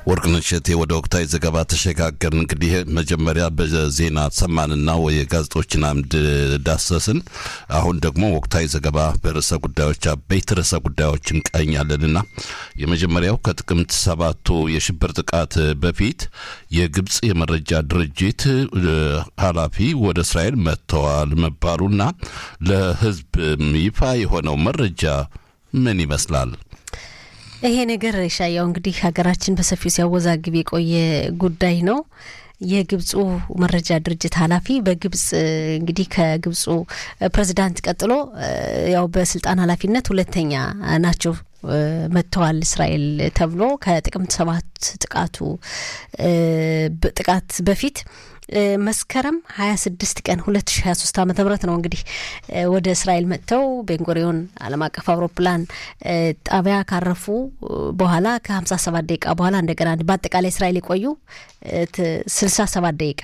ወርቅነሽ እሸቴ ወደ ወቅታዊ ዘገባ ተሸጋገርን። እንግዲህ መጀመሪያ በዜና ሰማንና ወይ ጋዜጦችን አምድ ዳሰስን። አሁን ደግሞ ወቅታዊ ዘገባ በርዕሰ ጉዳዮች አበይት ርዕሰ ጉዳዮች እንቃኛለንና የመጀመሪያው ከጥቅምት ሰባቱ የሽብር ጥቃት በፊት የግብፅ የመረጃ ድርጅት ኃላፊ ወደ እስራኤል መጥተዋል መባሉና ለሕዝብ ይፋ የሆነው መረጃ ምን ይመስላል? ይሄ ነገር ሻያው እንግዲህ ሀገራችን በሰፊው ሲያወዛግብ የቆየ ጉዳይ ነው። የግብፁ መረጃ ድርጅት ኃላፊ በግብጽ እንግዲህ ከግብፁ ፕሬዚዳንት ቀጥሎ ያው በስልጣን ኃላፊነት ሁለተኛ ናቸው መጥተዋል እስራኤል ተብሎ ከጥቅምት ሰባት ጥቃቱ ጥቃት በፊት መስከረም 26 ቀን 2023 ዓ ም ነው እንግዲህ ወደ እስራኤል መጥተው ቤንጎሪዮን ዓለም አቀፍ አውሮፕላን ጣቢያ ካረፉ በኋላ ከ57 ደቂቃ በኋላ እንደገና በአጠቃላይ እስራኤል የቆዩ 67 ደቂቃ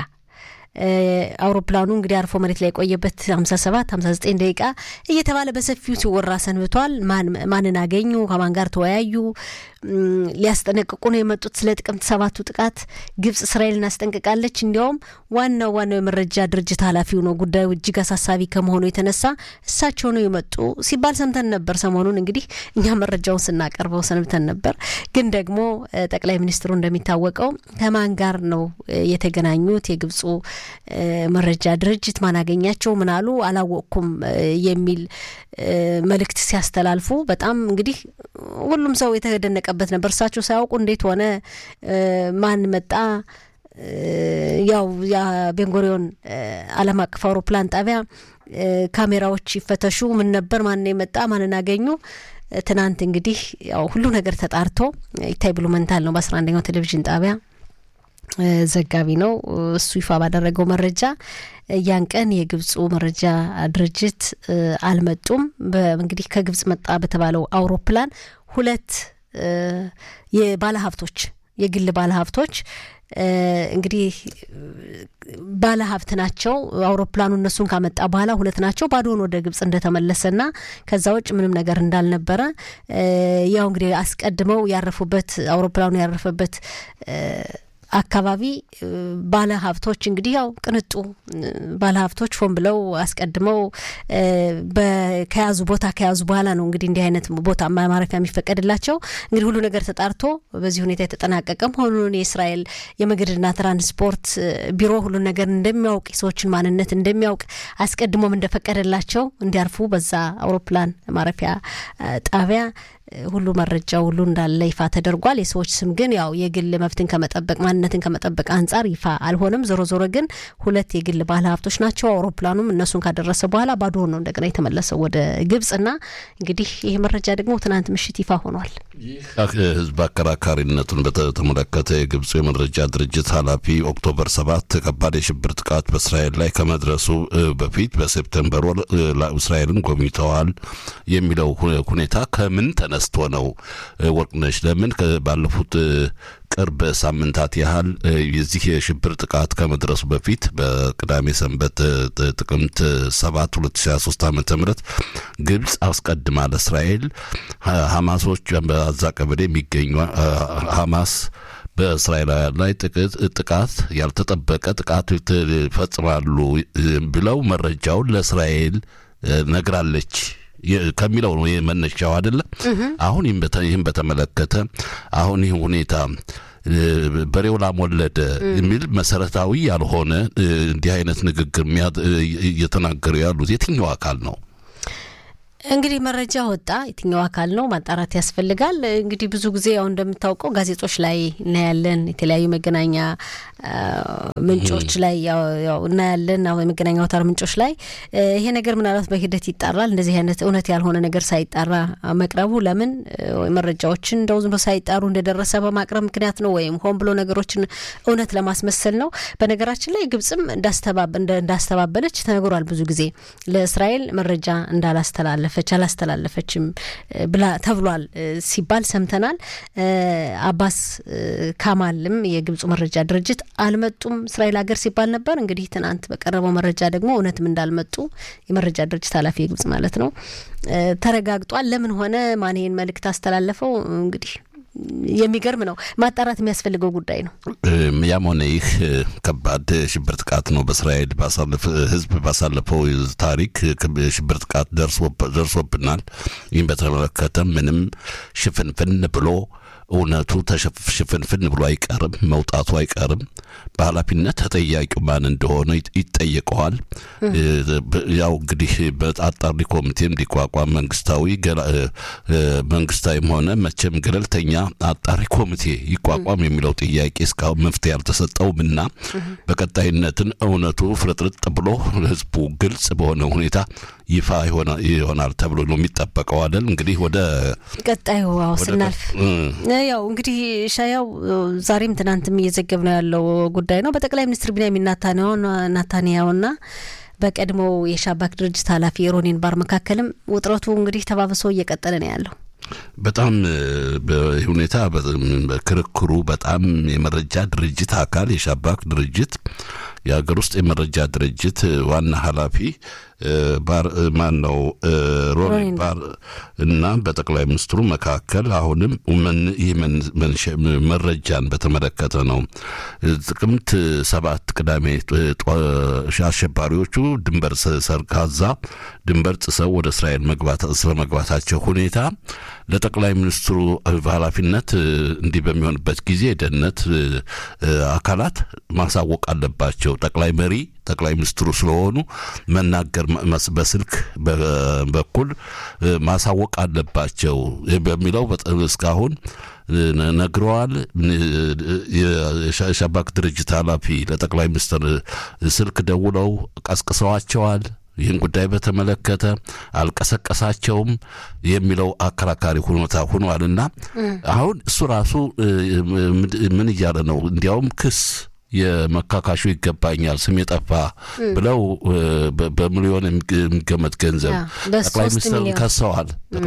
አውሮፕላኑ እንግዲህ አርፎ መሬት ላይ የቆየበት 57 59 ደቂቃ እየተባለ በሰፊው ሲወራ ሰንብቷል። ማንን አገኙ? ከማን ጋር ተወያዩ? ሊያስጠነቅቁ ነው የመጡት ስለ ጥቅምት ሰባቱ ጥቃት ግብጽ እስራኤልን አስጠንቅቃለች። እንዲያውም ዋናው ዋናው የመረጃ ድርጅት ኃላፊው ነው ጉዳዩ እጅግ አሳሳቢ ከመሆኑ የተነሳ እሳቸው ነው የመጡ ሲባል ሰምተን ነበር። ሰሞኑን እንግዲህ እኛ መረጃውን ስናቀርበው ሰንብተን ነበር። ግን ደግሞ ጠቅላይ ሚኒስትሩ እንደሚታወቀው ከማን ጋር ነው የተገናኙት? የግብፁ መረጃ ድርጅት ማን አገኛቸው? ምን አሉ? አላወቅኩም የሚል መልእክት ሲያስተላልፉ በጣም እንግዲህ ሁሉም ሰው የተደነቀበት ነበር። እሳቸው ሳያውቁ እንዴት ሆነ? ማን መጣ? ያው የቤንጎሪዮን ዓለም አቀፍ አውሮፕላን ጣቢያ ካሜራዎች ይፈተሹ፣ ምን ነበር? ማን የመጣ? ማንን አገኙ? ትናንት እንግዲህ ያው ሁሉ ነገር ተጣርቶ ይታይ ብሉመንታል ነው በአስራ አንደኛው ቴሌቪዥን ጣቢያ ዘጋቢ ነው። እሱ ይፋ ባደረገው መረጃ ያን ቀን የግብፁ መረጃ ድርጅት አልመጡም። እንግዲህ ከግብጽ መጣ በተባለው አውሮፕላን ሁለት የባለሀብቶች የግል ባለሀብቶች እንግዲህ ባለሀብት ናቸው። አውሮፕላኑ እነሱን ካመጣ በኋላ ሁለት ናቸው። ባዶን ወደ ግብጽ እንደተመለሰና ከዛ ውጭ ምንም ነገር እንዳልነበረ ያው እንግዲህ አስቀድመው ያረፉበት አውሮፕላኑ ያረፈበት አካባቢ ባለ ሀብቶች እንግዲህ ያው ቅንጡ ባለ ሀብቶች ሆን ብለው አስቀድመው ከያዙ ቦታ ከያዙ በኋላ ነው እንግዲህ እንዲህ አይነት ቦታ ማረፊያ የሚፈቀድላቸው። እንግዲህ ሁሉ ነገር ተጣርቶ በዚህ ሁኔታ የተጠናቀቀ መሆኑን የእስራኤል የመንገድና ትራንስፖርት ቢሮ ሁሉን ነገር እንደሚያውቅ የሰዎችን ማንነት እንደሚያውቅ አስቀድሞም እንደፈቀደላቸው እንዲያርፉ በዛ አውሮፕላን ማረፊያ ጣቢያ ሁሉ መረጃ ሁሉ እንዳለ ይፋ ተደርጓል። የሰዎች ስም ግን ያው የግል መብትን ከመጠበቅ ማንነትን ከመጠበቅ አንጻር ይፋ አልሆነም። ዞሮ ዞሮ ግን ሁለት የግል ባለ ሀብቶች ናቸው። አውሮፕላኑም እነሱን ካደረሰ በኋላ ባዶ ነው እንደገና የተመለሰው ወደ ግብጽና እንግዲህ ይህ መረጃ ደግሞ ትናንት ምሽት ይፋ ሆኗል። ህዝብ አከራካሪነቱን በተመለከተ የግብፁ የመረጃ ድርጅት ኃላፊ ኦክቶበር ሰባት ከባድ የሽብር ጥቃት በእስራኤል ላይ ከመድረሱ በፊት በሴፕተምበር ወር እስራኤልን ጎብኝተዋል የሚለው ሁኔታ ከምን ተነስቶ ነው? ወርቅነሽ ለምን ባለፉት ቅርብ ሳምንታት ያህል የዚህ የሽብር ጥቃት ከመድረሱ በፊት በቅዳሜ ሰንበት ጥቅምት 7 2023 ዓ ም ግብፅ አስቀድማ ለእስራኤል ሐማሶች በአዛ ቀበሌ የሚገኙ ሐማስ በእስራኤላውያን ላይ ጥቃት ያልተጠበቀ ጥቃት ይፈጽማሉ ብለው መረጃውን ለእስራኤል ነግራለች ከሚለው ነው መነሻው አይደለም። አሁን ይህም በተመለከተ አሁን ይህ ሁኔታ በሬው ላም ወለደ የሚል መሰረታዊ ያልሆነ እንዲህ አይነት ንግግር እየተናገሩ ያሉት የትኛው አካል ነው? እንግዲህ መረጃ ወጣ፣ የትኛው አካል ነው ማጣራት ያስፈልጋል። እንግዲህ ብዙ ጊዜ ያው እንደምታውቀው ጋዜጦች ላይ እናያለን፣ የተለያዩ መገናኛ ምንጮች ላይ እናያለን፣ የመገናኛ አውታር ምንጮች ላይ ይሄ ነገር ምናልባት በሂደት ይጣራል። እንደዚህ አይነት እውነት ያልሆነ ነገር ሳይጣራ መቅረቡ ለምን መረጃዎችን እንደው ዝም ብሎ ሳይጣሩ እንደደረሰ በማቅረብ ምክንያት ነው ወይም ሆን ብሎ ነገሮችን እውነት ለማስመሰል ነው። በነገራችን ላይ ግብጽም እንዳስተባበለች ተነግሯል። ብዙ ጊዜ ለእስራኤል መረጃ እንዳላስተላለፈ አስተላለፈች አላስተላለፈችም ብላ ተብሏል ሲባል ሰምተናል። አባስ ካማልም የግብፁ መረጃ ድርጅት አልመጡም እስራኤል ሀገር ሲባል ነበር። እንግዲህ ትናንት በቀረበው መረጃ ደግሞ እውነትም እንዳልመጡ የመረጃ ድርጅት ኃላፊ የግብጽ ማለት ነው ተረጋግጧል። ለምን ሆነ ማን ይሄን መልእክት አስተላለፈው እንግዲህ የሚገርም ነው። ማጣራት የሚያስፈልገው ጉዳይ ነው። ያም ሆነ ይህ ከባድ ሽብር ጥቃት ነው። በእስራኤል ህዝብ ባሳለፈው ታሪክ ሽብር ጥቃት ደርሶብናል። ይህም በተመለከተ ምንም ሽፍንፍን ብሎ እውነቱ ተሽፍንፍን ብሎ አይቀርም፣ መውጣቱ አይቀርም። በኃላፊነት ተጠያቂው ማን እንደሆነ ይጠየቀዋል። ያው እንግዲህ በአጣሪ ኮሚቴም እንዲቋቋም መንግስታዊ መንግስታዊም ሆነ መቼም ገለልተኛ አጣሪ ኮሚቴ ይቋቋም የሚለው ጥያቄ እስካሁን መፍትሄ አልተሰጠውም እና በቀጣይነትን እውነቱ ፍርጥርጥ ብሎ ህዝቡ ግልጽ በሆነ ሁኔታ ይፋ ይሆናል ተብሎ ነው የሚጠበቀው አይደል? እንግዲህ ወደ ቀጣዩ አዎ ስናልፍ ያው እንግዲህ ሻያው ዛሬም ትናንትም እየዘገብ ነው ያለው ጉዳይ ነው። በጠቅላይ ሚኒስትር ቢንያሚን ናታንያሁና በቀድሞው የሻባክ ድርጅት ኃላፊ ሮኒን ባር መካከልም ውጥረቱ እንግዲህ ተባብሶ እየቀጠለ ነው ያለው። በጣም ሁኔታ ክርክሩ በጣም የመረጃ ድርጅት አካል የሻባክ ድርጅት የሀገር ውስጥ የመረጃ ድርጅት ዋና ኃላፊ ባር ማን ነው ሮኒ ባር እና በጠቅላይ ሚኒስትሩ መካከል አሁንም ይህ መረጃን በተመለከተ ነው። ጥቅምት ሰባት ቅዳሜ አሸባሪዎቹ ድንበር ሰርጋዛ ድንበር ጥሰው ወደ እስራኤል መግባት ስለመግባታቸው ሁኔታ ለጠቅላይ ሚኒስትሩ ኃላፊነት እንዲህ በሚሆንበት ጊዜ የደህንነት አካላት ማሳወቅ አለባቸው። ጠቅላይ መሪ ጠቅላይ ሚኒስትሩ ስለሆኑ መናገር በስልክ በኩል ማሳወቅ አለባቸው በሚለው እስካሁን ነግረዋል። የሻባክ ድርጅት ኃላፊ ለጠቅላይ ሚኒስትር ስልክ ደውለው ቀስቅሰዋቸዋል። ይህን ጉዳይ በተመለከተ አልቀሰቀሳቸውም የሚለው አከራካሪ ሁኔታ ሆኗልና አሁን እሱ ራሱ ምን እያለ ነው? እንዲያውም ክስ የመካካሹ ይገባኛል ስም የጠፋ ብለው በሚሊዮን የሚገመት ገንዘብ ጠቅላይ ሚኒስትር ከሰዋል።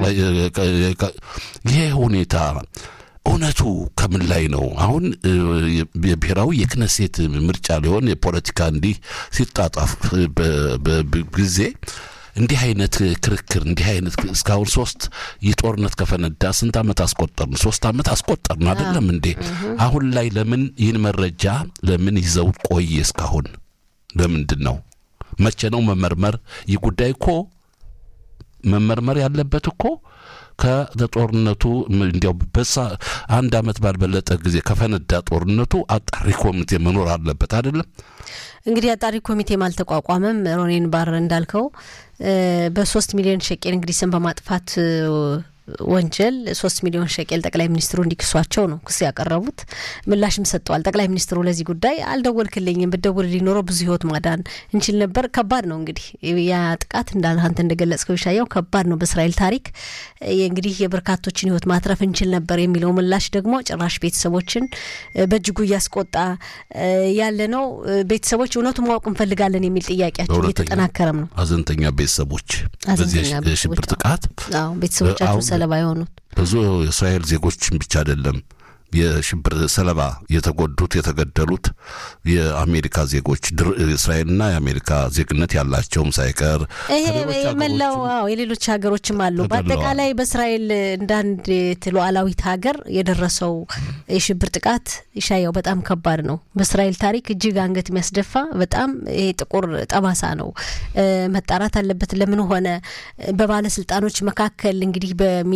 ይሄ ሁኔታ እውነቱ ከምን ላይ ነው? አሁን የብሔራዊ የክነሴት ምርጫ ሊሆን የፖለቲካ እንዲህ ሲጣጣፍ ጊዜ እንዲህ አይነት ክርክር እንዲህ አይነት እስካሁን ሶስት የጦርነት ከፈነዳ ስንት ዓመት አስቆጠርን? ሶስት ዓመት አስቆጠርን አይደለም እንዴ? አሁን ላይ ለምን ይህን መረጃ ለምን ይዘው ቆየ? እስካሁን ለምንድን ነው? መቼ ነው መመርመር? ይህ ጉዳይ እኮ መመርመር ያለበት እኮ ከጦርነቱ እንዲያው በሳ አንድ ዓመት ባልበለጠ ጊዜ ከፈነዳ ጦርነቱ አጣሪ ኮሚቴ መኖር አለበት አይደለም። እንግዲህ አጣሪ ኮሚቴም አልተቋቋመም። ሮኔን ባር እንዳልከው በሶስት ሚሊዮን ሸቄል እንግዲህ ስም በማጥፋት ወንጀል ሶስት ሚሊዮን ሸቄል ጠቅላይ ሚኒስትሩ እንዲክሷቸው ነው ክስ ያቀረቡት። ምላሽም ሰጥተዋል። ጠቅላይ ሚኒስትሩ ለዚህ ጉዳይ አልደወልክልኝም፣ ብትደውልልኝ ኖሮ ብዙ ሕይወት ማዳን እንችል ነበር። ከባድ ነው እንግዲህ ያ ጥቃት እንዳለ አንተ እንደገለጽከው ይሻያው ከባድ ነው። በእስራኤል ታሪክ እንግዲህ የበርካቶችን ሕይወት ማትረፍ እንችል ነበር የሚለው ምላሽ ደግሞ ጭራሽ ቤተሰቦችን በእጅጉ እያስቆጣ ያለ ነው። ቤተሰቦች እውነቱ ማወቅ እንፈልጋለን የሚል ጥያቄያቸው እየተጠናከረም ነው። ሀዘንተኛ ቤተሰቦች በዚህ የሽብር ጥቃት ቤተሰቦቻቸው ሰለባ የሆኑት ብዙ የእስራኤል ዜጎችን ብቻ አይደለም የሽብር ሰለባ የተጎዱት የተገደሉት የአሜሪካ ዜጎች እስራኤልና የአሜሪካ ዜግነት ያላቸውም ሳይቀር መላው የሌሎች ሀገሮችም አሉ። በአጠቃላይ በእስራኤል እንዳንድ ሉዓላዊት ሀገር የደረሰው የሽብር ጥቃት ይሻየው በጣም ከባድ ነው። በእስራኤል ታሪክ እጅግ አንገት የሚያስደፋ በጣም ይሄ ጥቁር ጠባሳ ነው። መጣራት አለበት። ለምን ሆነ? በባለስልጣኖች መካከል እንግዲህ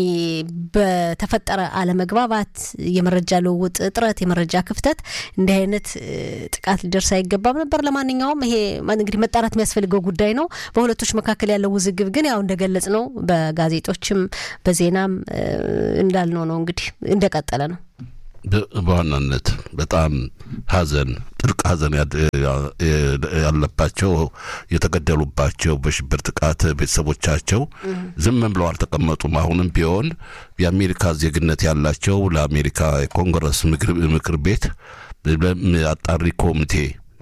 በተፈጠረ አለመግባባት የመረጃ ልውውጥ እጥረት፣ የመረጃ ክፍተት እንዲህ አይነት ጥቃት ሊደርስ አይገባም ነበር። ለማንኛውም ይሄ እንግዲህ መጣራት የሚያስፈልገው ጉዳይ ነው። በሁለቶች መካከል ያለው ውዝግብ ግን ያው እንደገለጽ ነው በጋዜጦችም በዜናም እንዳልነው ነው እንግዲህ እንደቀጠለ ነው። በዋናነት በጣም ሐዘን ጥልቅ ሐዘን ያለባቸው የተገደሉባቸው በሽብር ጥቃት ቤተሰቦቻቸው ዝም ብለው አልተቀመጡም። አሁንም ቢሆን የአሜሪካ ዜግነት ያላቸው ለአሜሪካ የኮንግረስ ምክር ቤት አጣሪ ኮሚቴ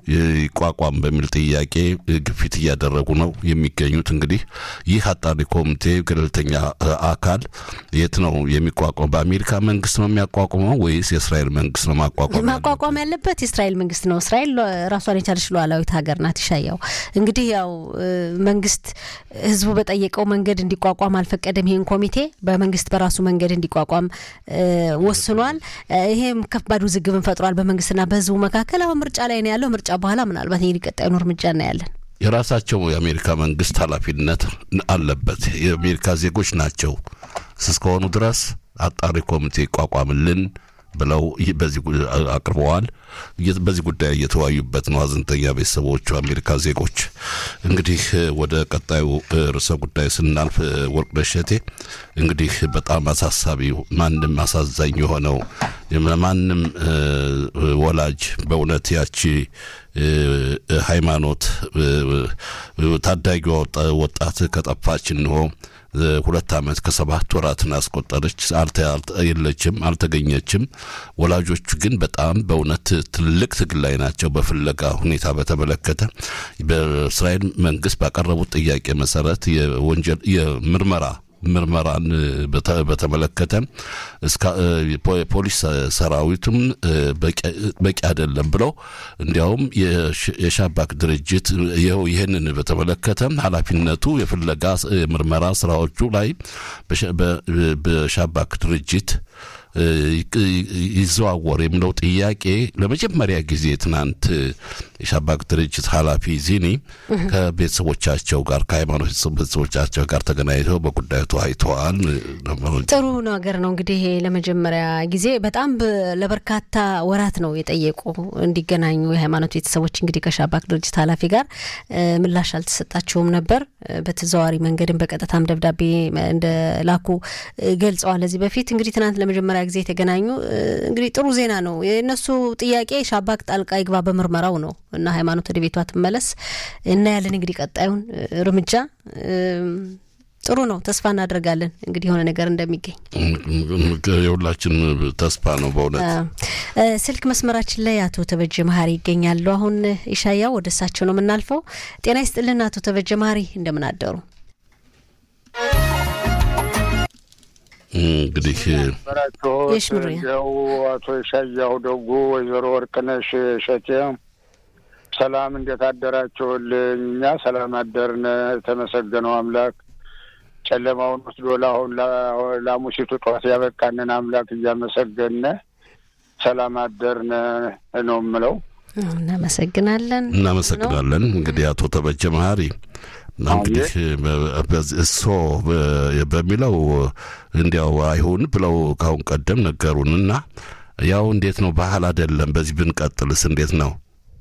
ይቋቋም በሚል ጥያቄ ግፊት እያደረጉ ነው የሚገኙት። እንግዲህ ይህ አጣሪ ኮሚቴ ገለልተኛ አካል የት ነው የሚቋቋም? በአሜሪካ መንግስት ነው የሚያቋቁመው ወይስ የእስራኤል መንግስት ነው ማቋቋም ማቋቋም ያለበት የእስራኤል መንግስት ነው። እስራኤል ራሷን የቻለች ሉዓላዊት ሀገር ናት። ይሻያው እንግዲህ ያው መንግስት ህዝቡ በጠየቀው መንገድ እንዲቋቋም አልፈቀደም። ይህን ኮሚቴ በመንግስት በራሱ መንገድ እንዲቋቋም ወስኗል። ይሄም ከባድ ውዝግብን ፈጥሯል በመንግስትና በህዝቡ መካከል። አሁን ምርጫ ላይ ነው ያለው። ምርጫ በኋላ ምናልባት እንግዲህ ቀጣዩን እርምጃ እናያለን። የራሳቸው የአሜሪካ መንግስት ኃላፊነት አለበት። የአሜሪካ ዜጎች ናቸው እስከሆኑ ድረስ አጣሪ ኮሚቴ ይቋቋምልን ብለው በዚህ አቅርበዋል። በዚህ ጉዳይ እየተወያዩበት ነው ሀዘንተኛ ቤተሰቦቹ አሜሪካ ዜጎች። እንግዲህ ወደ ቀጣዩ ርዕሰ ጉዳይ ስናልፍ ወርቅነሽ እሸቴ እንግዲህ በጣም አሳሳቢ ማንም አሳዛኝ የሆነው ማንም ወላጅ በእውነት ያቺ ሃይማኖት ታዳጊ ወጣት ከጠፋች እንሆ ሁለት ዓመት ከሰባት ወራትን አስቆጠረች። የለችም፣ አልተገኘችም። ወላጆቹ ግን በጣም በእውነት ትልቅ ትግል ላይ ናቸው። በፍለጋ ሁኔታ በተመለከተ በእስራኤል መንግስት ባቀረቡት ጥያቄ መሰረት የወንጀል የምርመራ ምርመራን በተመለከተ ፖሊስ ሰራዊቱም በቂ አይደለም ብለው እንዲያውም የሻባክ ድርጅት ይኸው ይህንን በተመለከተ ኃላፊነቱ የፍለጋ ምርመራ ስራዎቹ ላይ በሻባክ ድርጅት ይዘዋወር የሚለው ጥያቄ ለመጀመሪያ ጊዜ ትናንት የሻባክ ድርጅት ኃላፊ ዚኒ ከቤተሰቦቻቸው ጋር ከሃይማኖት ቤተሰቦቻቸው ጋር ተገናኝተው በጉዳዩ ተወያይተዋል። ጥሩ ነገር ነው። እንግዲህ ለመጀመሪያ ጊዜ በጣም ለበርካታ ወራት ነው የጠየቁ እንዲገናኙ የሃይማኖት ቤተሰቦች እንግዲህ ከሻባክ ድርጅት ኃላፊ ጋር ምላሽ አልተሰጣቸውም ነበር። በተዘዋዋሪ መንገድም በቀጥታም ደብዳቤ እንደላኩ ገልጸዋል። ለዚህ በፊት እንግዲህ ትናንት ለመጀመሪያ ጊዜ የተገናኙ እንግዲህ ጥሩ ዜና ነው። የእነሱ ጥያቄ ሻባክ ጣልቃ ይግባ በምርመራው ነው እና ሃይማኖት ወደ ቤቷ ትመለስ እናያለን። እንግዲህ ቀጣዩን እርምጃ ጥሩ ነው። ተስፋ እናደርጋለን እንግዲህ የሆነ ነገር እንደሚገኝ የሁላችን ተስፋ ነው። በእውነት ስልክ መስመራችን ላይ አቶ ተበጀ መሀሪ ይገኛሉ። አሁን ኢሻያው ወደ እሳቸው ነው የምናልፈው። ጤና ይስጥልን አቶ ተበጀ መሀሪ እንደምን አደሩ? እንግዲህ የሽምሩያው አቶ ሻያሁ ደጉ፣ ወይዘሮ ወርቅነሽ እሸቴ ሰላም፣ እንዴት አደራችሁልኝ? እኛ ሰላም አደርነ። የተመሰገነው አምላክ ጨለማውን ወስዶ ለአሁን ለሙሲቱ ጠዋት ያበቃንን አምላክ እያመሰገነ ሰላም አደርነ ነው የምለው። እናመሰግናለን እናመሰግናለን። እንግዲህ አቶ ተበጀ መሀሪ እንግዲህ እሶ በሚለው እንዲያው አይሁን ብለው ካሁን ቀደም ነገሩንና ያው እንዴት ነው ባህል አይደለም። በዚህ ብንቀጥልስ እንዴት ነው?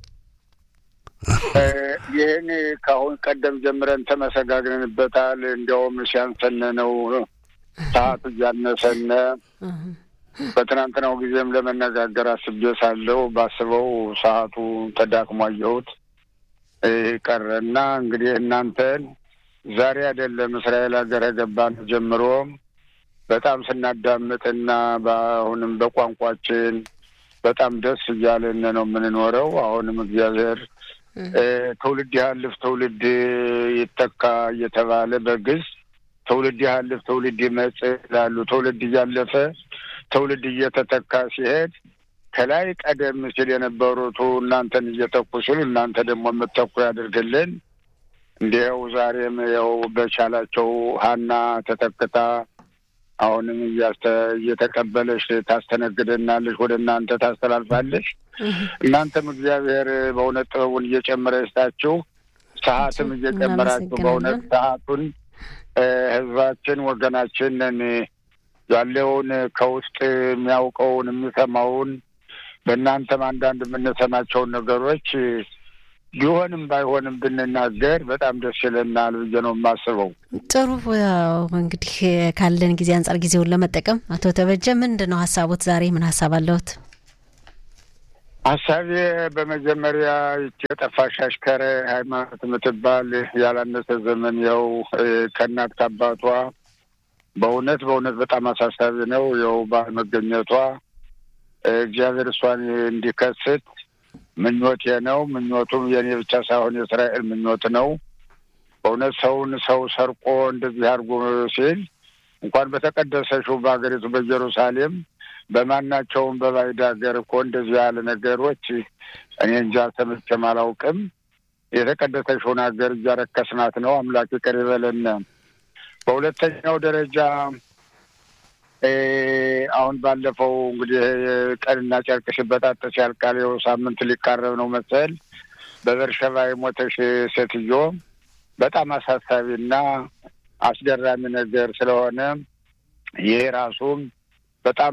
ይህን ከአሁን ቀደም ጀምረን ተመሰጋግነንበታል። እንዲያውም ሲያንሰን ነው ሰዓት እያነሰነ በትናንትናው ጊዜም ለመነጋገር አስቤ ሳለሁ ባስበው ሰዓቱ ተዳክሞ አየሁት ቀረና እንግዲህ እናንተን ዛሬ አይደለም እስራኤል ሀገር ገባን ጀምሮ በጣም ስናዳምጥና በአሁንም በቋንቋችን በጣም ደስ እያለን ነው የምንኖረው። አሁንም እግዚአብሔር ትውልድ ያህልፍ ትውልድ ይተካ እየተባለ በግዝ ትውልድ ያህልፍ ትውልድ ይመጽ ይላሉ። ትውልድ እያለፈ ትውልድ እየተተካ ሲሄድ ከላይ ቀደም ሲል የነበሩቱ እናንተን እየተኩ ሲሉ እናንተ ደግሞ የምትተኩ ያደርግልን። እንዲያው ዛሬም ያው በቻላቸው ሀና ተተክታ አሁንም እየተቀበለች ታስተነግደናለች፣ ወደ እናንተ ታስተላልፋለች። እናንተም እግዚአብሔር በእውነት ጥበቡን እየጨመረ ይስጣችሁ፣ ሰዓትም እየጨመራችሁ በእውነት ሰዓቱን ህዝባችን ወገናችንን ያለውን ከውስጥ የሚያውቀውን የሚሰማውን በእናንተም አንዳንድ የምንሰማቸውን ነገሮች ቢሆንም ባይሆንም ብንናገር በጣም ደስ ይለናል ብዬ ነው የማስበው። ጥሩ ያው እንግዲህ ካለን ጊዜ አንጻር ጊዜውን ለመጠቀም አቶ ተበጀ ምንድን ነው ሀሳቦት? ዛሬ ምን ሀሳብ አለዎት? ሀሳቤ በመጀመሪያ ይቺ የጠፋሽ አሽከረ ሃይማኖት የምትባል ያላነሰ ዘመን ያው ከእናት ከአባቷ በእውነት በእውነት በጣም አሳሳቢ ነው። ያው ባለመገኘቷ እግዚአብሔር እሷን እንዲከስት ምኞቴ ነው። ምኞቱም የኔ ብቻ ሳይሆን የእስራኤል ምኞት ነው። በእውነት ሰውን ሰው ሰርቆ እንደዚህ አድርጎ ሲል እንኳን በተቀደሰችው በሀገሪቱ በኢየሩሳሌም በማናቸውም በባዕድ ሀገር እኮ እንደዚህ ያለ ነገሮች እኔ እንጃ ሰምቼም አላውቅም። የተቀደሰችውን ሀገር እያረከስናት ነው። አምላክ ይቅር ይበለን። በሁለተኛው ደረጃ አሁን ባለፈው እንግዲህ ቀንና ጨርቅ ሲበጣጠስ ያልቃል። ይኸው ሳምንት ሊቃረብ ነው መሰል በበርሸባ የሞተሽ ሴትዮ በጣም አሳሳቢና አስገራሚ ነገር ስለሆነ ይሄ ራሱም በጣም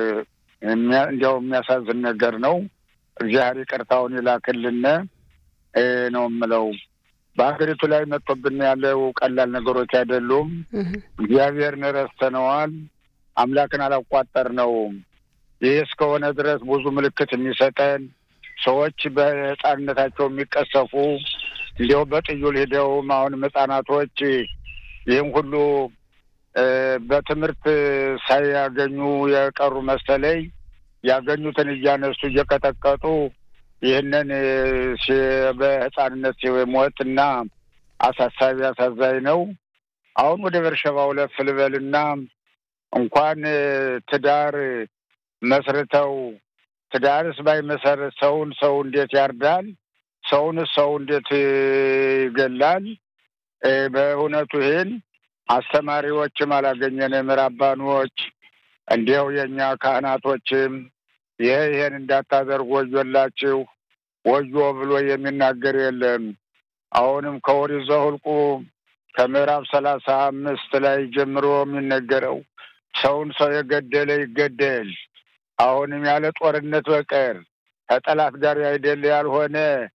እንዲያው የሚያሳዝን ነገር ነው። እግዚአብሔር ይቅርታውን ይላክልን ነው የምለው። በሀገሪቱ ላይ መጥቶብን ያለው ቀላል ነገሮች አይደሉም። እግዚአብሔርን ረስተነዋል። አምላክን አላቋጠርነውም። ይህ እስከሆነ ድረስ ብዙ ምልክት የሚሰጠን ሰዎች በሕፃንነታቸው የሚቀሰፉ እንዲያው በጥዩል ሂደውም አሁንም ሕፃናቶች ይህም ሁሉ በትምህርት ሳያገኙ የቀሩ መሰለኝ ያገኙትን እያነሱ እየቀጠቀጡ ይህንን በሕፃንነት ሞት እና አሳሳቢ አሳዛኝ ነው። አሁን ወደ በርሸባው ለፍ ልበልና እንኳን ትዳር መስርተው ትዳርስ ባይመሰርት ሰውን ሰው እንዴት ያርዳል? ሰውንስ ሰው እንዴት ይገላል? በእውነቱ ይህን አስተማሪዎችም አላገኘንም። ራባኖች እንዲያው የእኛ ካህናቶችም ይሄ ይሄን እንዳታደርጉ ወዮላችሁ፣ ወዮ ብሎ የሚናገር የለም። አሁንም ከኦሪት ዘኍልቍ ከምዕራፍ ሰላሳ አምስት ላይ ጀምሮ የሚነገረው ሰውን ሰው የገደለ ይገደል። አሁንም ያለ ጦርነት በቀር ከጠላት ጋር አይደለ ያልሆነ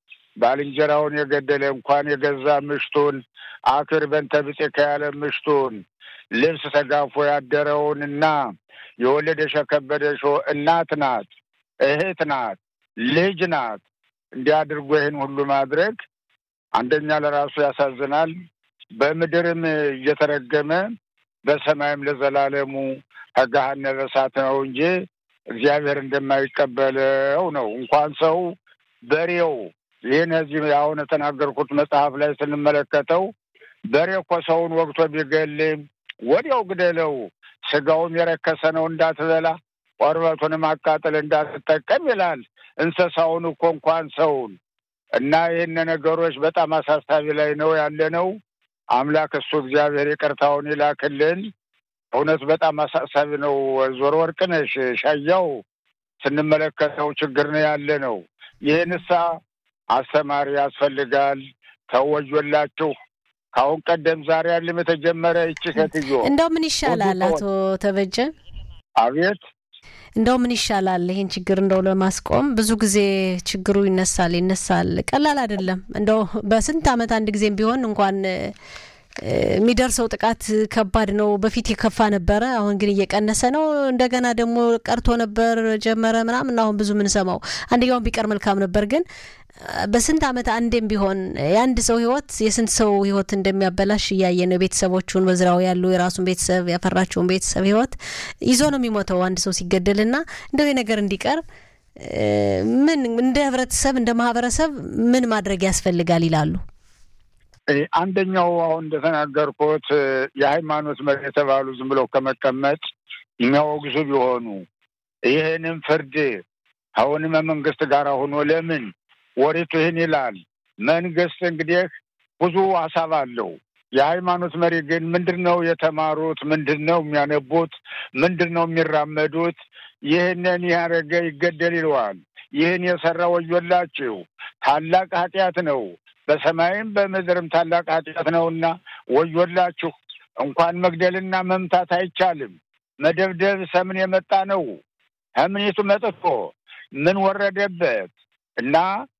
ባልንጀራውን የገደለ እንኳን የገዛ ምሽቱን አክር በንተ ብጽዕከ ያለ ምሽቱን ልብስ ተጋፎ ያደረውንና የወለደሽ የከበደሽ እናት ናት፣ እህት ናት፣ ልጅ ናት። እንዲህ አድርጎ ይህን ሁሉ ማድረግ አንደኛ ለራሱ ያሳዝናል። በምድርም እየተረገመ በሰማይም ለዘላለሙ ከገሃነመ እሳት ነው እንጂ እግዚአብሔር እንደማይቀበለው ነው። እንኳን ሰው በሬው ይህን እዚህ አሁን የተናገርኩት መጽሐፍ ላይ ስንመለከተው በሬ እኮ ሰውን ወግቶ ቢገል ወዲያው ግደለው፣ ስጋውም የረከሰ ነው እንዳትበላ፣ ቆርበቱንም አቃጥል እንዳትጠቀም ይላል። እንስሳውን እኮ እንኳን ሰውን እና ይህን ነገሮች በጣም አሳሳቢ ላይ ነው ያለ ነው። አምላክ እሱ እግዚአብሔር ይቅርታውን ይላክልን። እውነት በጣም አሳሳቢ ነው። ዞሮ ወርቅነሽ ሻያው ስንመለከተው ችግር ነው ያለ ነው። ይህንሳ አስተማሪ ያስፈልጋል። ተወዮላችሁ። ከአሁን ቀደም ዛሬ ያለም የተጀመረ ይቺ ሴትዮ እንደው ምን ይሻላል አቶ ተበጀ? አቤት እንደው ምን ይሻላል ይህን ችግር እንደው ለማስቆም ብዙ ጊዜ ችግሩ ይነሳል ይነሳል፣ ቀላል አይደለም። እንደው በስንት ዓመት አንድ ጊዜም ቢሆን እንኳን የሚደርሰው ጥቃት ከባድ ነው። በፊት የከፋ ነበረ፣ አሁን ግን እየቀነሰ ነው። እንደገና ደግሞ ቀርቶ ነበር ጀመረ ምናምን፣ አሁን ብዙ የምንሰማው አንደኛውን ቢቀር መልካም ነበር። ግን በስንት ዓመት አንዴም ቢሆን የአንድ ሰው ህይወት የስንት ሰው ህይወት እንደሚያበላሽ እያየ ነው። ቤተሰቦቹን በዝራው ያሉ የራሱን ቤተሰብ ያፈራቸውን ቤተሰብ ህይወት ይዞ ነው የሚሞተው አንድ ሰው ሲገደልና እንደው ነገር እንዲቀር ምን እንደ ህብረተሰብ እንደ ማህበረሰብ ምን ማድረግ ያስፈልጋል ይላሉ? አንደኛው አሁን እንደተናገርኩት የሃይማኖት መሪ የተባሉ ዝም ብለው ከመቀመጥ የሚያወግዙ ቢሆኑ ይህንም ፍርድ አሁንም መንግስት ጋር ሆኖ ለምን ወሬቱ ይህን ይላል። መንግስት እንግዲህ ብዙ ሀሳብ አለው። የሃይማኖት መሪ ግን ምንድን ነው የተማሩት? ምንድን ነው የሚያነቡት? ምንድን ነው የሚራመዱት? ይህንን ያደረገ ይገደል ይለዋል። ይህን የሰራ ወዮላችሁ፣ ታላቅ ኃጢአት ነው በሰማይም በምድርም ታላቅ ኃጢአት ነውና ወዮላችሁ። እንኳን መግደልና መምታት አይቻልም። መደብደብ ሰምን የመጣ ነው። ከምኔቱ መጥቶ ምን ወረደበት እና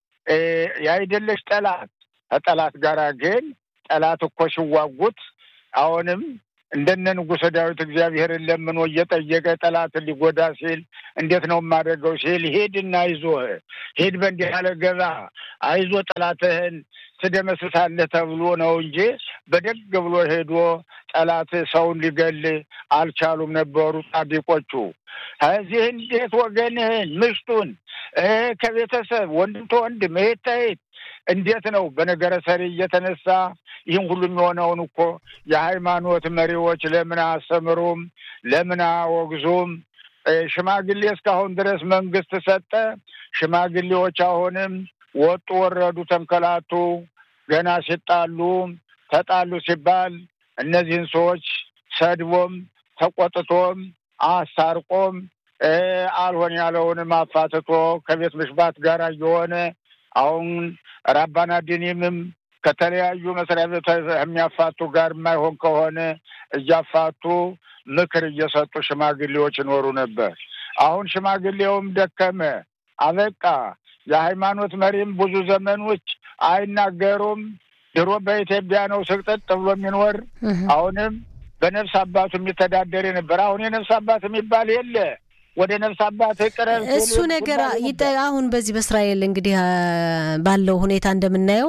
ያይደለሽ ጠላት ከጠላት ጋር ግን ጠላት እኮ ሲዋጉት አሁንም እንደነ ንጉሠ ዳዊት እግዚአብሔርን ለምኖ እየጠየቀ ጠላትን ሊጎዳ ሲል እንዴት ነው የማደርገው ሲል ሂድና አይዞህ ሂድ በእንዲህ ያለ ገባ አይዞ ጠላትህን ትደመስሳለህ ተብሎ ነው እንጂ በደግ ብሎ ሄዶ ጠላት ሰውን ሊገል አልቻሉም ነበሩ ጻድቆቹ። እዚህ እንዴት ወገንህን ምሽቱን ከቤተሰብ ወንድም ተወንድም እህት ተእህት እንዴት ነው በነገረ ሰሪ እየተነሳ ይህን ሁሉ የሚሆነውን እኮ የሃይማኖት መሪዎች ለምን አያስተምሩም? ለምን አያወግዙም? ሽማግሌ እስካሁን ድረስ መንግስት ሰጠ። ሽማግሌዎች አሁንም ወጡ፣ ወረዱ፣ ተንከላቱ። ገና ሲጣሉ ተጣሉ ሲባል እነዚህን ሰዎች ሰድቦም ተቆጥቶም አስታርቆም አልሆን ያለውንም አፋትቶ ከቤት ምሽባት ጋር እየሆነ አሁን ራባና ዲኒምም ከተለያዩ መስሪያ ቤት የሚያፋቱ ጋር የማይሆን ከሆነ እያፋቱ ምክር እየሰጡ ሽማግሌዎች ይኖሩ ነበር። አሁን ሽማግሌውም ደከመ፣ አበቃ። የሃይማኖት መሪም ብዙ ዘመኖች አይናገሩም። ድሮ በኢትዮጵያ ነው ስቅጥጥ ብሎ የሚኖር አሁንም በነፍስ አባቱ የሚተዳደር ነበር። አሁን የነፍስ አባት የሚባል የለ። ወደ ነፍስ አባት ቅረብ እሱ ነገር አሁን በዚህ በእስራኤል እንግዲህ ባለው ሁኔታ እንደምናየው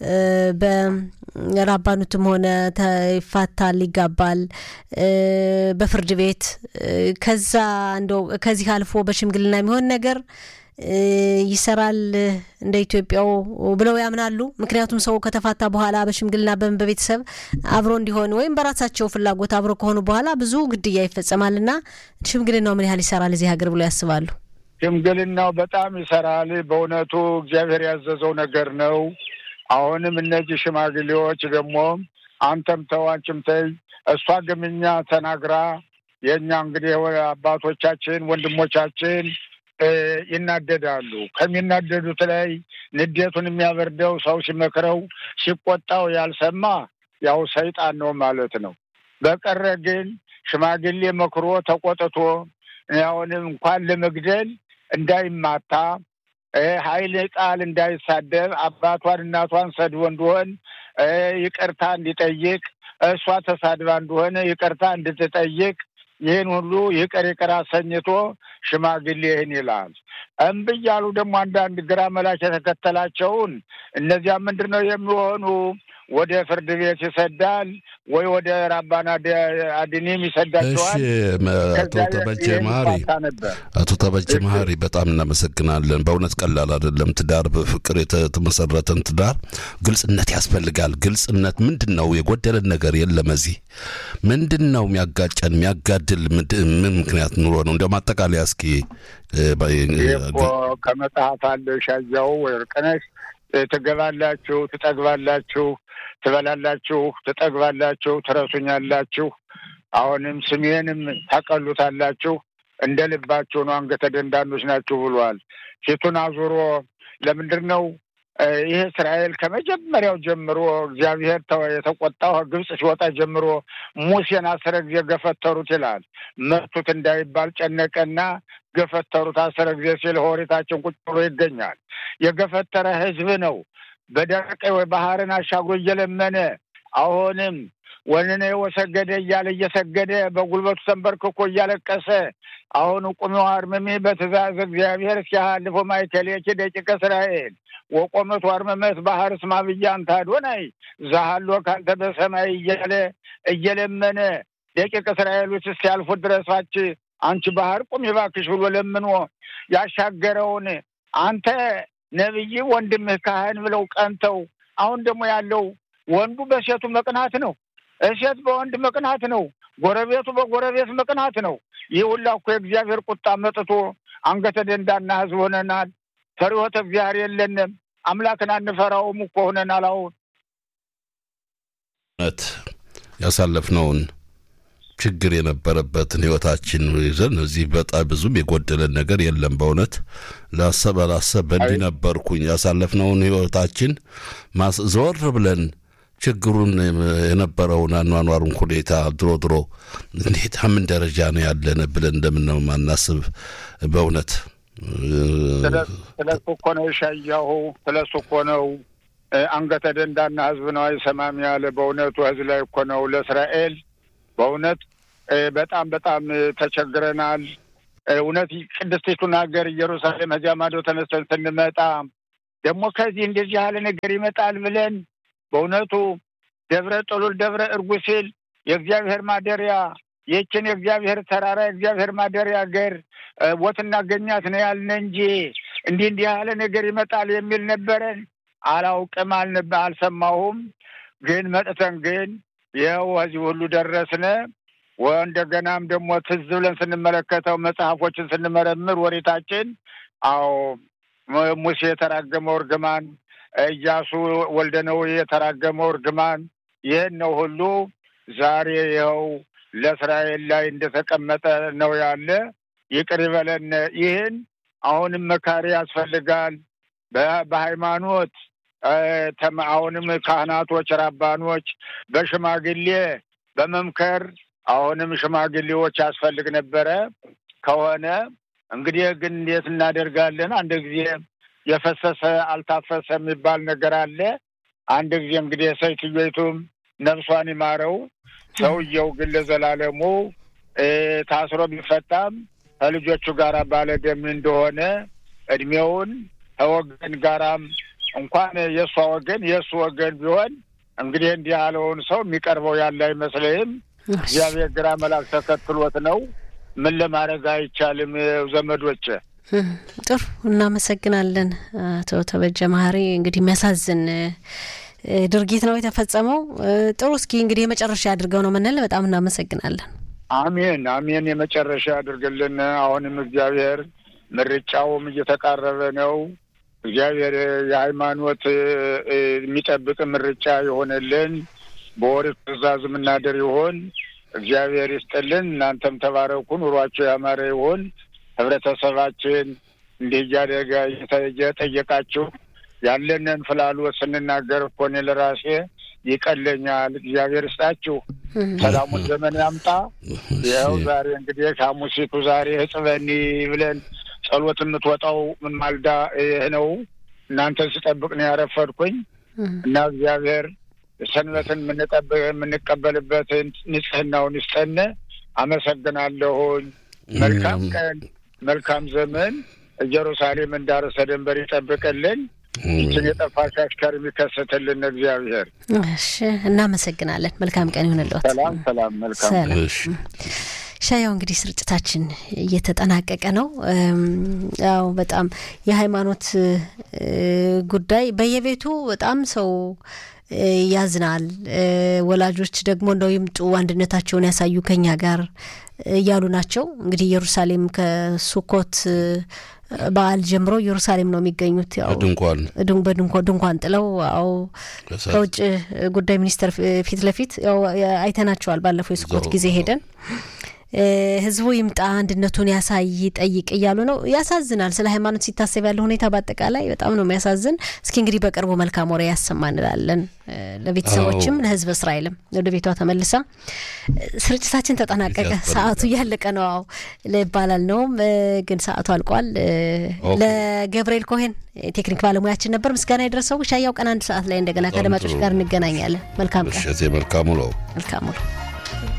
በራባኑትም ሆነ ይፋታል፣ ይጋባል በፍርድ ቤት ከዛ እንደው ከዚህ አልፎ በሽምግልና የሚሆን ነገር ይሰራል እንደ ኢትዮጵያው ብለው ያምናሉ። ምክንያቱም ሰው ከተፋታ በኋላ በሽምግልና በምን በቤተሰብ አብሮ እንዲሆን ወይም በራሳቸው ፍላጎት አብሮ ከሆኑ በኋላ ብዙ ግድያ ይፈጸማልና ሽምግልናው ምን ያህል ይሰራል እዚህ ሀገር ብለው ያስባሉ? ሽምግልናው በጣም ይሰራል። በእውነቱ እግዚአብሔር ያዘዘው ነገር ነው። አሁንም እነዚህ ሽማግሌዎች ደግሞ አንተም ተው አንቺም ተይ እሷ ግምኛ ተናግራ የእኛ እንግዲህ አባቶቻችን ወንድሞቻችን ይናደዳሉ። ከሚናደዱት ላይ ንዴቱን የሚያበርደው ሰው ሲመክረው ሲቆጣው ያልሰማ ያው ሰይጣን ነው ማለት ነው። በቀረ ግን ሽማግሌ መክሮ ተቆጥቶ አሁንም እንኳን ለመግደል እንዳይማታ ኃይል ቃል እንዳይሳደብ አባቷን እናቷን ሰድቦ እንደሆን ይቅርታ እንዲጠይቅ እሷ ተሳድባ እንደሆነ ይቅርታ እንድትጠይቅ ይህን ሁሉ ይቅር ይቅር አሰኝቶ ሽማግሌ ይህን ይላል። እምቢ እያሉ ደግሞ አንዳንድ ግራ መላሽ የተከተላቸውን እነዚያ ምንድን ነው የሚሆኑ ወደ ፍርድ ቤት ይሰዳል ወይ ወደ ራባና አድኒም ይሰዳቸዋል። አቶ ተበጀ መሀሪ አቶ ተበጀ መሀሪ በጣም እናመሰግናለን። በእውነት ቀላል አይደለም። ትዳር በፍቅር የተመሰረተን ትዳር ግልጽነት ያስፈልጋል። ግልጽነት ምንድን ነው? የጎደለን ነገር የለም። እዚህ ምንድን ነው የሚያጋጨን የሚያጋድል ምን ምክንያት ኑሮ ነው? እንዲያው ማጠቃለያ እስኪ ከመጽሐፍ አለ ሻያው ወርቅነሽ ትገባላችሁ፣ ትጠግባላችሁ፣ ትበላላችሁ፣ ትጠግባላችሁ፣ ትረሱኛላችሁ፣ አሁንም ስሜንም ታቀሉታላችሁ፣ እንደ ልባችሁ ነው፣ አንገተ ደንዳኖች ናችሁ ብሏል። ፊቱን አዙሮ ለምንድን ነው ይህ እስራኤል ከመጀመሪያው ጀምሮ እግዚአብሔር የተቆጣው ግብፅ ሲወጣ ጀምሮ ሙሴን አስረ ጊዜ ገፈተሩት ይላል። መቱት እንዳይባል ጨነቀና ገፈተሩት አስረ ጊዜ ሲል ኦሪታችን ቁጭ ብሎ ይገኛል። የገፈተረ ሕዝብ ነው። በደረቀ ባህርን አሻግሮ እየለመነ አሁንም ወንኔ ወሰገደ እያለ እየሰገደ በጉልበቱ ተንበርክኮ እያለቀሰ አሁን ቁሚው አርምሚ በትእዛዝ እግዚአብሔር ሲያልፎ ማይከሌኪ ደቂቀ እስራኤል ወቆመቱ አርመመት ባህር ስማ ብያን ታዶናይ ዛሃሎ ካንተ በሰማይ እያለ እየለመነ ደቂቀ እስራኤሎች እስኪያልፉት ድረሳች አንቺ ባህር ቁም እባክሽ ብሎ ለምኖ ያሻገረውን አንተ ነቢይ ወንድምህ ካህን ብለው ቀንተው አሁን ደግሞ ያለው ወንዱ በሴቱ መቅናት ነው። እሴት በወንድ መቅናት ነው። ጎረቤቱ በጎረቤት መቅናት ነው። ይህ ሁላ እኮ የእግዚአብሔር ቁጣ መጥቶ አንገተ ደንዳና ሕዝብ ሆነናል። ፈሪሆተ እግዚአብሔር የለንም። አምላክን አንፈራውም እኮ ሆነናል። አሁን እውነት ያሳለፍነውን ችግር የነበረበትን ህይወታችን ይዘን እዚህ በጣም ብዙም የጎደለን ነገር የለም። በእውነት ላሰብ አላሰብ በእንዲህ ነበርኩኝ ያሳለፍነውን ህይወታችን ዞር ብለን ችግሩን የነበረውን አኗኗሩን ሁኔታ ድሮ ድሮ እንዴት ምን ደረጃ ነው ያለን ብለን እንደምነው ማናስብ በእውነት ስለሱ እኮ ነው የሻያሁ ስለሱ እኮ ነው አንገተ ደንዳና ህዝብ ነው አይሰማም ያለ በእውነቱ ህዝብ ላይ እኮ ነው ለእስራኤል በእውነት በጣም በጣም ተቸግረናል። እውነት ቅድስቲቱን ሀገር ኢየሩሳሌም ከዚያ ማዶ ተነስተን ስንመጣ ደግሞ ከዚህ እንደዚህ ያለ ነገር ይመጣል ብለን በእውነቱ ደብረ ጥሉል ደብረ እርጉሲል የእግዚአብሔር ማደሪያ ይህችን የእግዚአብሔር ተራራ የእግዚአብሔር ማደሪያ ሀገር ቦት እናገኛት ነው ያልን እንጂ እንዲህ እንዲህ ያለ ነገር ይመጣል የሚል ነበረን። አላውቅም፣ አልሰማሁም። ግን መጥተን ግን ይኸው እዚህ ሁሉ ደረስነ። እንደገናም ደግሞ ትዝ ብለን ስንመለከተው መጽሐፎችን ስንመረምር ወሬታችን አዎ ሙሴ የተራገመው እርግማን፣ ኢያሱ ወልደ ነዌ የተራገመው እርግማን ይህን ነው ሁሉ ዛሬ ይኸው ለእስራኤል ላይ እንደተቀመጠ ነው ያለ። ይቅር ይበለን። ይህን አሁንም መካሪ ያስፈልጋል። በሃይማኖት አሁንም ካህናቶች፣ ራባኖች በሽማግሌ በመምከር አሁንም ሽማግሌዎች ያስፈልግ ነበረ። ከሆነ እንግዲህ ግን እንዴት እናደርጋለን? አንድ ጊዜ የፈሰሰ አልታፈሰ የሚባል ነገር አለ። አንድ ጊዜ እንግዲህ ሴትዮይቱም ነፍሷን ይማረው፣ ሰውየው ግን ለዘላለሙ ታስሮ ቢፈታም ከልጆቹ ጋር ባለደም እንደሆነ እድሜውን ከወገን ጋራም እንኳን የእሷ ወገን የእሱ ወገን ቢሆን እንግዲህ እንዲህ ያለውን ሰው የሚቀርበው ያለ አይመስለኝም። እግዚአብሔር ግራ መልአክ ተከትሎት ነው። ምን ለማድረግ አይቻልም። ዘመዶች ጥሩ እናመሰግናለን። አቶ ተበጀ መሀሪ እንግዲህ የሚያሳዝን ድርጊት ነው የተፈጸመው። ጥሩ እስኪ እንግዲህ የመጨረሻ አድርገው ነው ምንል። በጣም እናመሰግናለን። አሜን አሜን። የመጨረሻ ያድርግልን። አሁንም እግዚአብሔር ምርጫውም እየተቃረበ ነው። እግዚአብሔር የሃይማኖት የሚጠብቅ ምርጫ የሆነልን በኦሪት ትእዛዝ የምናደር ይሆን እግዚአብሔር ይስጥልን። እናንተም ተባረኩ፣ ኑሯቸው ያማረ ይሆን። ህብረተሰባችን እንዲህ እያደረገ እየጠየቃችሁ ያለንን ፍላሎት ስንናገር እኮ እኔ ለራሴ ይቀለኛል። እግዚአብሔር ይስጣችሁ፣ ሰላሙን ዘመን ያምጣ። ይኸው ዛሬ እንግዲህ ሐሙሲቱ ዛሬ ህጽበኒ ብለን ጸሎት የምትወጣው ማልዳ ይህ ነው። እናንተን ስጠብቅ ነው ያረፈድኩኝ እና እግዚአብሔር ሰንበትን የምንቀበልበትን ንጽህናውን ይስጠን። አመሰግናለሁኝ። መልካም ቀን፣ መልካም ዘመን። ኢየሩሳሌም እንዳርሰ ደንበር ይጠብቅልን። ይችን የጠፋች አሽከር የሚከሰትልን እግዚአብሔር። እሺ፣ እናመሰግናለን። መልካም ቀን ይሁንልዎት። ሰላም ሰላም። መልካም ሻያው እንግዲህ ስርጭታችን እየተጠናቀቀ ነው። ያው በጣም የሃይማኖት ጉዳይ በየቤቱ በጣም ሰው ያዝናል። ወላጆች ደግሞ እንደው ይምጡ አንድነታቸውን ያሳዩ ከኛ ጋር እያሉ ናቸው። እንግዲህ ኢየሩሳሌም ከሱኮት በዓል ጀምሮ ኢየሩሳሌም ነው የሚገኙት። ያው ድንኳን በድንኳን ድንኳን ጥለው አው ከውጭ ጉዳይ ሚኒስቴር ፊት ለፊት ያው አይተናቸዋል። ባለፈው የሱኮት ጊዜ ሄደን ህዝቡ ይምጣ አንድነቱን ያሳይ ጠይቅ እያሉ ነው። ያሳዝናል። ስለ ሃይማኖት ሲታሰብ ያለው ሁኔታ በአጠቃላይ በጣም ነው የሚያሳዝን። እስኪ እንግዲህ በቅርቡ መልካም ወሬ ያሰማ እንላለን። ለቤተሰቦችም ለህዝብ እስራኤልም ወደ ቤቷ ተመልሳ ስርጭታችን ተጠናቀቀ። ሰዓቱ እያለቀ ነው። አዎ ይባላል ነውም ግን ሰዓቱ አልቋል። ለገብርኤል ኮሄን ቴክኒክ ባለሙያችን ነበር ምስጋና የደረሰው። ሻያው ቀን አንድ ሰዓት ላይ እንደገና ከአድማጮች ጋር እንገናኛለን። መልካም ቀን። መልካም ውሎ። መልካም ውሎ።